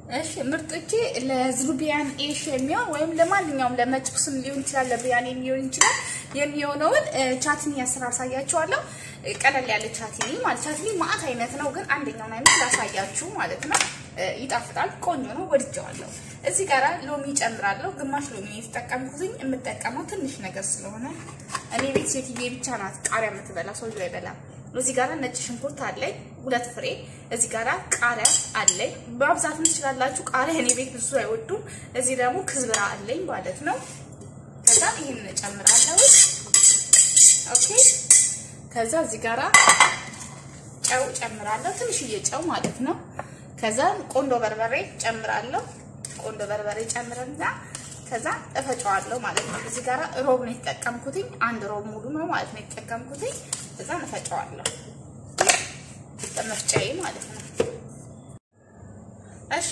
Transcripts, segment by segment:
እሺ ምርጦቼ ለዝሩቢያን ኤሽ የሚሆን ወይም ለማንኛውም ለመጭብስም ሊሆን ይችላል፣ ለብሪያኒ ሊሆን ይችላል የሚሆነውን ቻትኒ አሰራር አሳያችኋለሁ። ቀለል ያለ ቻትኒ ማለት ቻትኒ ማአት አይነት ነው፣ ግን አንደኛውን አይነት ላሳያችሁ ማለት ነው። ይጣፍጣል፣ ቆንጆ ነው፣ ወድጀዋለሁ። እዚህ ጋራ ሎሚ ጨምራለሁ። ግማሽ ሎሚ የተጠቀምኩትኝ የምጠቀመው ትንሽ ነገር ስለሆነ እኔ ቤት ሴትዬ ብቻ ናት ቃሪያ የምትበላ፣ ሰውዬው አይበላም። እዚህ ጋራ ነጭ ሽንኩርት አለኝ ሁለት ፍሬ። እዚህ ጋራ ቃሪያ አለኝ። በአብዛት ትችላላችሁ። ቃሪያ እኔ ቤት ብዙ አይወዱም። እዚህ ደግሞ ክዝብራ አለኝ ማለት ነው። ከዛ ይሄን እጨምራለሁ። ኦኬ። ከዛ እዚህ ጋራ ጨው ጨምራለሁ፣ ትንሽዬ ጨው ማለት ነው። ከዛ ቆንዶ በርበሬ ጨምራለሁ። ቆንዶ በርበሬ ጨምርና ከዛ እፈጨዋለሁ ማለት ነው። እዚህ ጋራ ሮብ ነው የተጠቀምኩትኝ፣ አንድ ሮብ ሙሉ ነው ማለት ነው የተጠቀምኩትኝ። ከዛ እፈጨዋለሁ በመፍጫዬ ማለት ነው። እሺ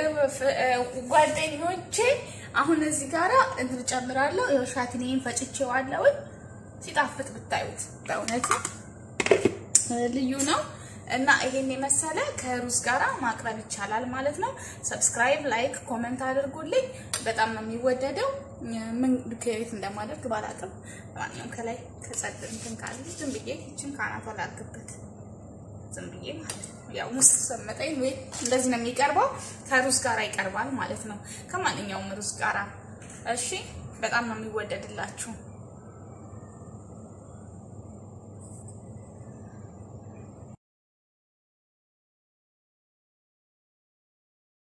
ጓደኞቼ፣ አሁን እዚህ ጋራ እንትን ጨምራለሁ። ይኸው ሻትኔን ፈጭቼዋለሁ። ሲጣፍጥ ብታዩት በእውነት ልዩ ነው። እና ይሄን የመሰለ ከሩዝ ጋራ ማቅረብ ይቻላል ማለት ነው። ሰብስክራይብ፣ ላይክ፣ ኮመንት አድርጉልኝ። በጣም ነው የሚወደደው። ምን ከየት እንደማደርግ ባላቅም ማንኛውም ከላይ ከጸድ እንትን ካለ ዝም ብዬ ይችን ካናቷ ላድርግበት ዝም ብዬ ማለት ነው። ያው ሙስ ሰመጠኝ ወይ እንደዚህ ነው የሚቀርበው። ከሩዝ ጋራ ይቀርባል ማለት ነው። ከማንኛውም ሩዝ ጋራ እሺ። በጣም ነው የሚወደድላችሁ።